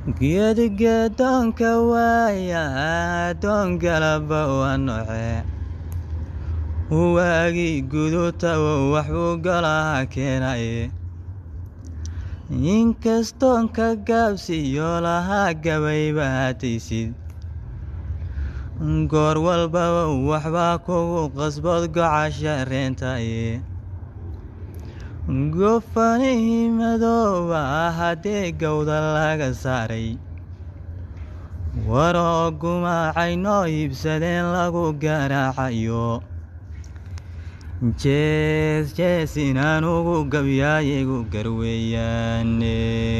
geedigeedoonka waaya doon galaba waa noce waagii guduutawo waxbuu golaha keenaye inkastoon ka gaabsiyo lahaa gabayba hataysid goor walbaba waxbaa kugu qasbood gocasha reentaye gofanihii madooba haddii gowda laga saaray waroo gumaacay noo iibsadeen lagu garaacayo jees jees inaan ugu gabyaayigu garweeyaane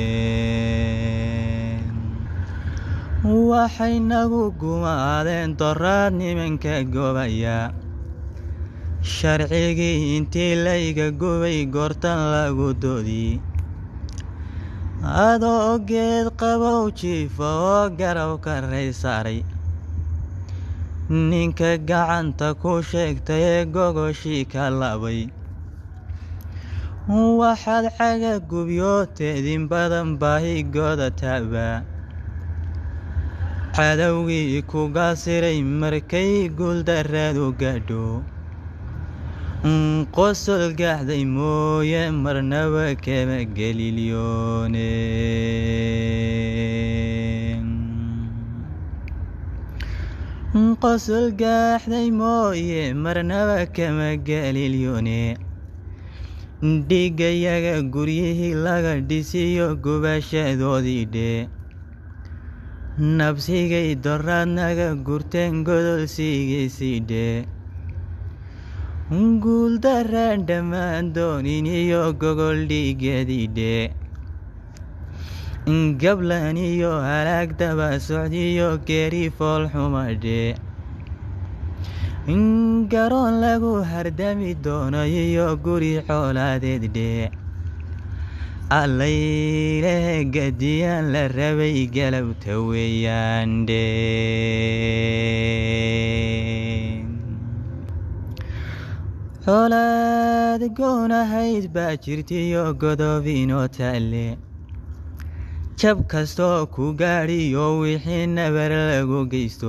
waxay nagu gumaadeen doraad nimanka gobaya sharcigii intii layga gubay goortan lagu doodi adoo geed qabow jiifa oo garabka ray saaray ninka gacanta ku sheegtay ee gogoshii ka labay waxaad caga gubyooteedin badan baahigooda taaba cadowgii kuga siray markay guuldaraadu gaadho qosol gaaxday mooye marnaba kama gelilyoone qosol gaaxday mooye marnaba kama gelilyoone dhigayaga guryihii laga dhisiyo gubashadoodii dhee nabsigay doraad naga gurteen godolsigiisii dhee guuldaraan dhammaan doonin iyo gogol dhiigeedii dhee gablan iyo halaag daba socdiyo geeri foolxuma dhee garoon lagu hardami doono iyo guri xoolaadeed dhee allayleh gadiyaan la rabay galabta weeyaan dhee xoolaad goonahayd baa jirtiyo godoobinoo taalle jab kastoo ku gaadhiyo wixii nabar lagu geysto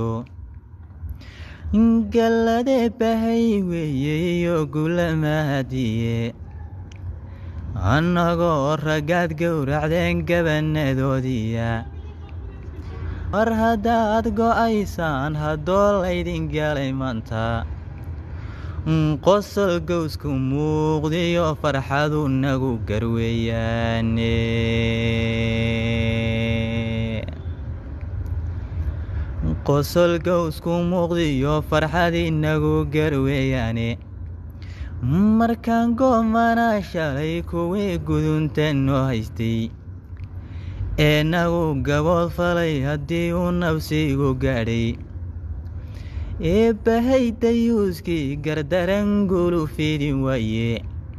galladee bahay weeye iyo gulamahadiye annagoo raggaad gowracdeen gabanadoodiya war haddaad go'aysaan haddoo laydin galay maanta qosol gowsku muuqdiyo farxadu nagu garweeyaane qosol gowsku muuqdiyo farxadii nagu garweeyaane markaan goomana shalay kuwii gudunta noo haystay ee nagu gabood falay haddii uu nabsigu gaadhay ee bahay dayuuskii gardaran gulu fidi waaye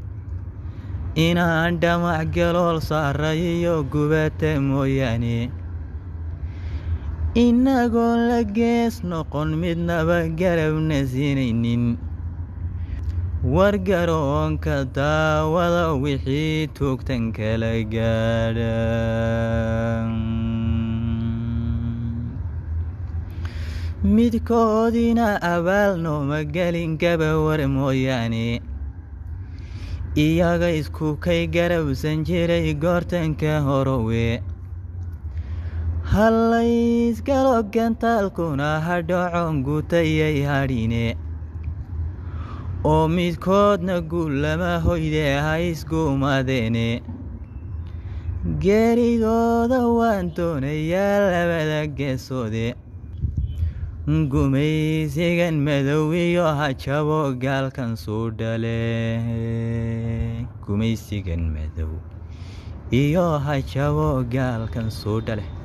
inaan dhamac galool saaray iyo gubata mooyaane inagoon la gees noqon midnaba garabna siinaynin war garoonka daawada wixii tuugtan kala gaadha midkoodina abaal nooma gelin gabawar mooyaane iyaga isku kay garabsan jiray goortanka horowe hallaysgalo gantaalkuna hadhocon gutayay hadhine oo midkoodna guullama hoyde ha isguumadeene geeridooda waan doonayaa labada geesoode gumaysigan madow iyo hajabo gaalkan suu dhale gumaysigan madow iyo hajabo gaalkan suu dhale